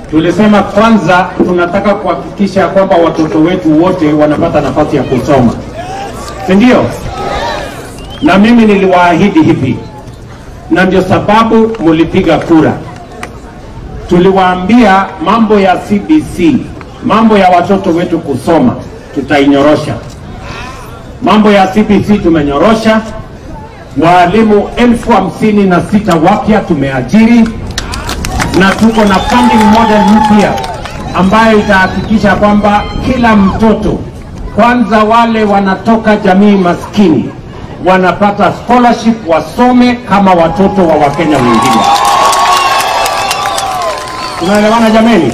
Tulisema kwanza tunataka kuhakikisha kwamba watoto wetu wote wanapata nafasi ya kusoma, si ndio? Na mimi niliwaahidi hivi, na ndio sababu mulipiga kura. Tuliwaambia mambo ya CBC, mambo ya watoto wetu kusoma tutainyorosha. Mambo ya CBC tumenyorosha, waalimu elfu hamsini na sita wapya tumeajiri na tuko na funding model mpya ambayo itahakikisha kwamba kila mtoto, kwanza wale wanatoka jamii maskini wanapata scholarship wasome kama watoto wa Wakenya wengine. Tunaelewana jameni?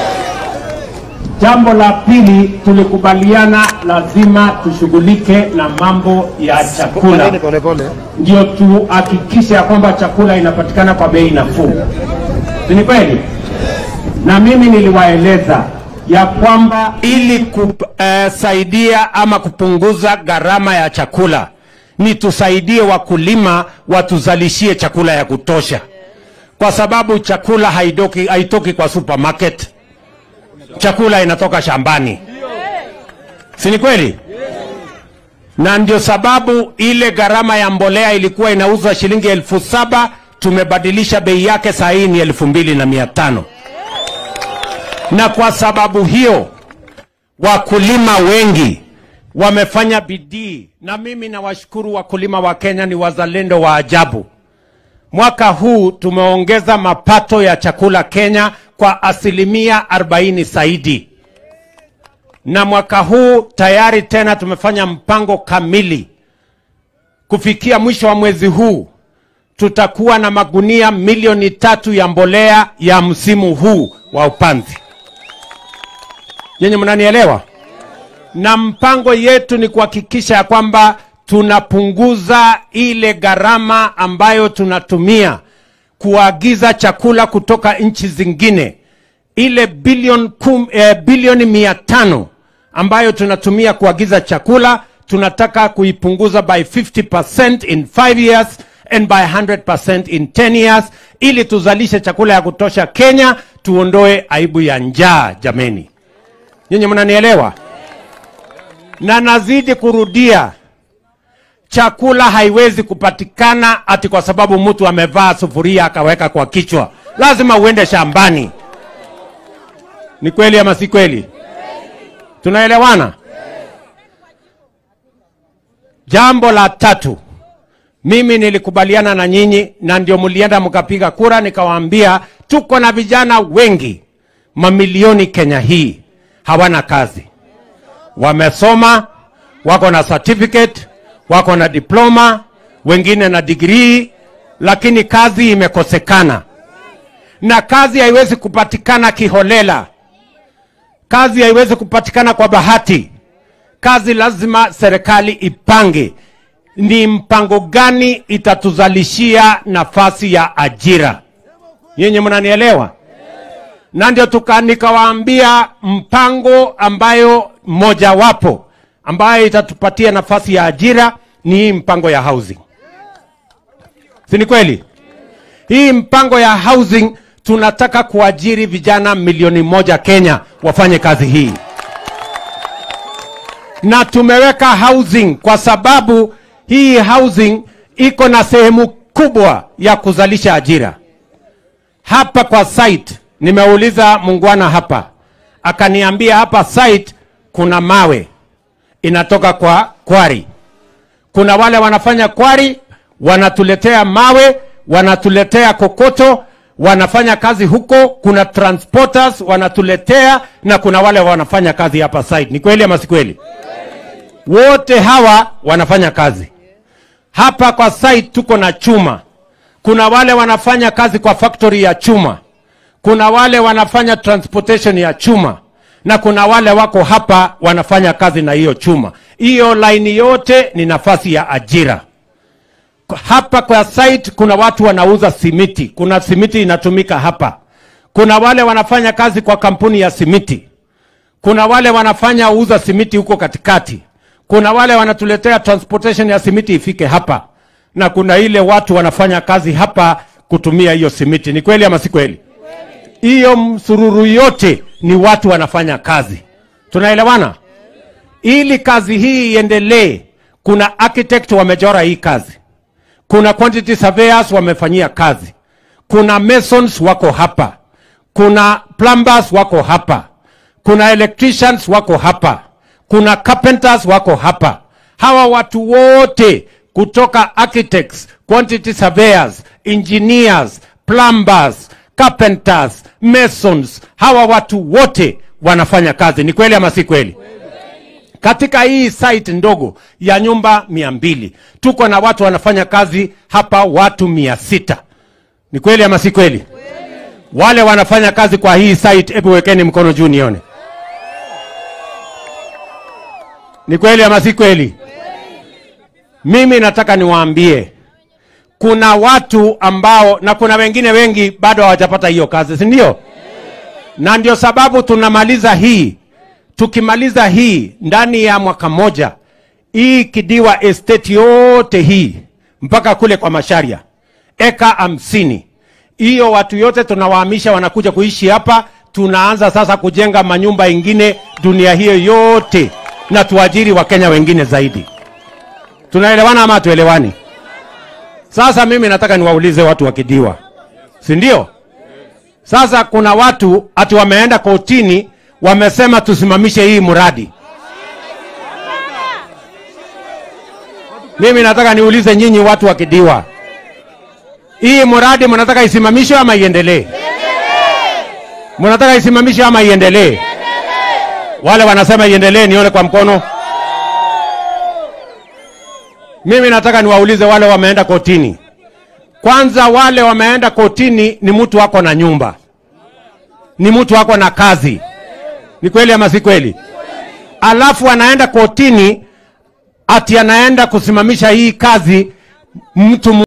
Jambo la pili, tulikubaliana lazima tushughulike na mambo ya chakula, Pole pole. ndio tuhakikishe ya kwamba chakula inapatikana kwa bei nafuu. Si ni kweli? Na mimi niliwaeleza ya kwamba ili kusaidia ama kupunguza gharama ya chakula ni tusaidie wakulima watuzalishie chakula ya kutosha, kwa sababu chakula haidoki, haitoki kwa supermarket, chakula inatoka shambani, si ni kweli? na ndio sababu ile gharama ya mbolea ilikuwa inauzwa shilingi elfu saba tumebadilisha bei yake saa hii ni elfu mbili na mia tano na kwa sababu hiyo wakulima wengi wamefanya bidii, na mimi nawashukuru wakulima wa Kenya, ni wazalendo wa ajabu. Mwaka huu tumeongeza mapato ya chakula Kenya kwa asilimia 40 zaidi na mwaka huu tayari tena tumefanya mpango kamili. Kufikia mwisho wa mwezi huu tutakuwa na magunia milioni tatu ya mbolea ya msimu huu wa upanzi. Nyinyi mnanielewa? Na mpango yetu ni kuhakikisha ya kwamba tunapunguza ile gharama ambayo tunatumia kuagiza chakula kutoka nchi zingine ile bilioni kum, eh, bilioni mia tano ambayo tunatumia kuagiza chakula tunataka kuipunguza by 50% in 5 years and by 100% in 10 years ili tuzalishe chakula ya kutosha Kenya, tuondoe aibu ya njaa. Jameni, nyinyi mnanielewa? Na nazidi kurudia, chakula haiwezi kupatikana ati kwa sababu mtu amevaa sufuria akaweka kwa kichwa. Lazima uende shambani. Ni kweli ama si kweli? Tunaelewana? Jambo la tatu, mimi nilikubaliana na nyinyi na ndio mlienda mkapiga kura, nikawaambia tuko na vijana wengi mamilioni Kenya hii hawana kazi, wamesoma, wako na certificate, wako na diploma, wengine na degree, lakini kazi imekosekana, na kazi haiwezi kupatikana kiholela. Kazi haiwezi kupatikana kwa bahati. Kazi lazima serikali ipange ni mpango gani itatuzalishia nafasi ya ajira. Nyinyi mnanielewa? Na ndio tuka nikawaambia mpango ambayo mojawapo ambayo itatupatia nafasi ya ajira ni hii mpango ya housing, si ni kweli? Hii mpango ya housing tunataka kuajiri vijana milioni moja Kenya wafanye kazi hii, na tumeweka housing kwa sababu hii housing iko na sehemu kubwa ya kuzalisha ajira. Hapa kwa site nimeuliza mungwana hapa, akaniambia hapa site kuna mawe inatoka kwa kwari. Kuna wale wanafanya kwari, wanatuletea mawe, wanatuletea kokoto, wanafanya kazi huko. Kuna transporters wanatuletea, na kuna wale wanafanya kazi hapa site. Ni kweli ama si kweli? Wote hawa wanafanya kazi hapa kwa site. Tuko na chuma, kuna wale wanafanya kazi kwa factory ya chuma, kuna wale wanafanya transportation ya chuma, na kuna wale wako hapa wanafanya kazi na hiyo chuma. Hiyo laini yote ni nafasi ya ajira. Hapa kwa site kuna watu wanauza simiti, kuna simiti inatumika hapa. Kuna wale wanafanya kazi kwa kampuni ya simiti, kuna wale wanafanya uza simiti huko katikati, kuna wale wanatuletea transportation ya simiti ifike hapa, na kuna ile watu wanafanya kazi hapa kutumia hiyo simiti. Ni kweli ama si kweli? hiyo msururu yote ni watu wanafanya kazi. Tunaelewana? Ili kazi hii iendelee, kuna architect wamechora hii kazi, kuna quantity surveyors wamefanyia kazi, kuna masons wako hapa, kuna plumbers wako hapa, kuna electricians wako hapa, kuna carpenters wako hapa. Hawa watu wote kutoka architects, quantity surveyors, engineers, plumbers, carpenters, masons, hawa watu wote wanafanya kazi. Ni kweli ama si kweli? Katika hii site ndogo ya nyumba mia mbili tuko na watu wanafanya kazi hapa, watu mia sita. Ni kweli ama si kweli? Wale wanafanya kazi kwa hii site, hebu wekeni mkono juu nione. Ni kweli ama si kweli? Mimi nataka niwaambie kuna watu ambao na kuna wengine wengi bado hawajapata hiyo kazi, si ndio? Na ndio sababu tunamaliza hii. Tukimaliza hii ndani ya mwaka moja, hii Kidiwa estate yote hii mpaka kule kwa Masharia, eka hamsini, hiyo watu yote tunawahamisha, wanakuja kuishi hapa. Tunaanza sasa kujenga manyumba ingine dunia hiyo yote, na tuajiri Wakenya wengine zaidi. Tunaelewana ama tuelewani? Sasa mimi nataka niwaulize watu wa Kidiwa, si ndio? Sasa kuna watu ati wameenda kotini, wamesema tusimamishe hii mradi. Mimi nataka niulize nyinyi watu wa Kidiwa, hii mradi mnataka isimamishwe ama iendelee? Mnataka isimamishwe ama iendelee? Wale wanasema iendelee, nione kwa mkono. Mimi nataka niwaulize wale wameenda kotini. Kwanza, wale wameenda kotini ni mtu wako na nyumba, ni mtu wako na kazi. Ni kweli ama si kweli? Alafu anaenda kotini ati anaenda kusimamisha hii kazi mtu